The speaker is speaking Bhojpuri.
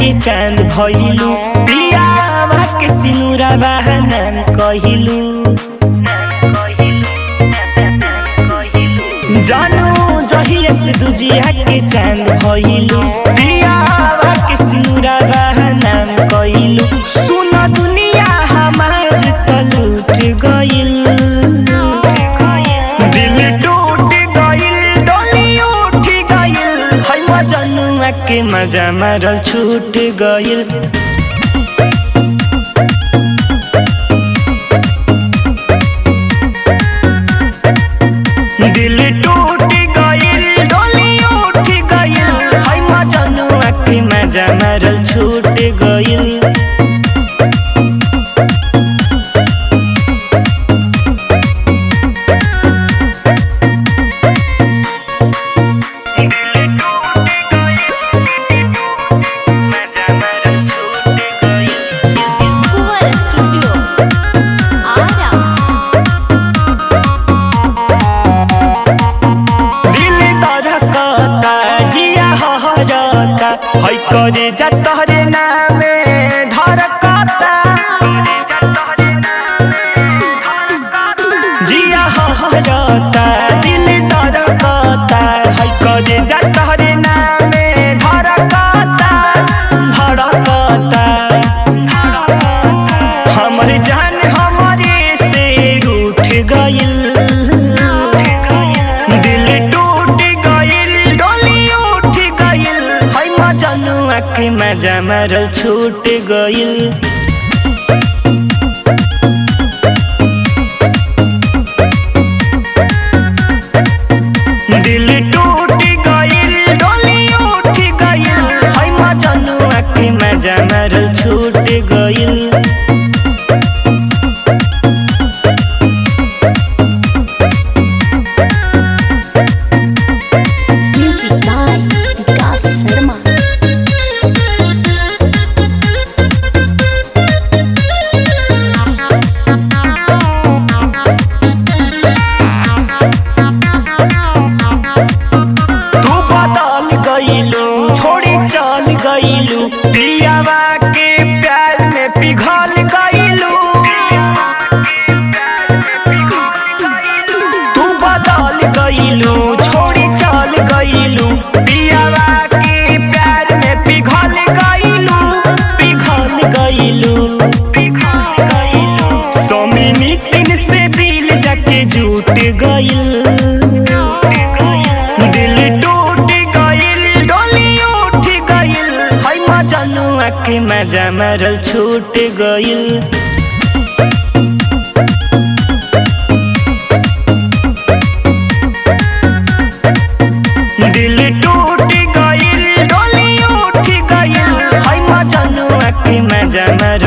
के चांद भइलू पियावा के सिनुरा बहनाम कहिलू जानू जहिया से दुजिया के चांद भइलू पियावा के सिनुरा बहनाम कहिलू सुन दुनिया हमार त लूट गइल दिल टूट गइल डोली उठ गइल है मजनुआ के मजा मारल छूट गइल दिल टूट गइल डोली उठ गइल है मजनुआ के मजा मारल छूट गइल Fuera Studio. Ara. दिल धड़कता जिया हहरता है करे जा तोहरे नामे धड़कता जिया हहरता दिल धड़कता है करे जा तोहरे नामे धड़कता धड़कता हमर जान हमरे से रूठ गइल दिल टूट गइल डोली उठ गइल है मजनुआ के मजा मारल छूट गइल दिल टूट गइल डोली उठ गइल है मजनुआ के मजा मारल छूट गइल Music by Vikas Sharma. तू बदल गइलू छोड़ी चल गइलू पियावा के प्यार में पिघल गइलू तू बदल गइलू छोड़ी चल गइलू पियावा के प्यार में पिघल गइलू पिघल गइलू सोमिनी तीन से दिल जाके जुट गइल दिल टूट गइल डोली उठ गइल है मजनुआ के मजा मारल छूट गइल दिल टूट गइल डोली उठ गइल है मजनुआ के मजा मारल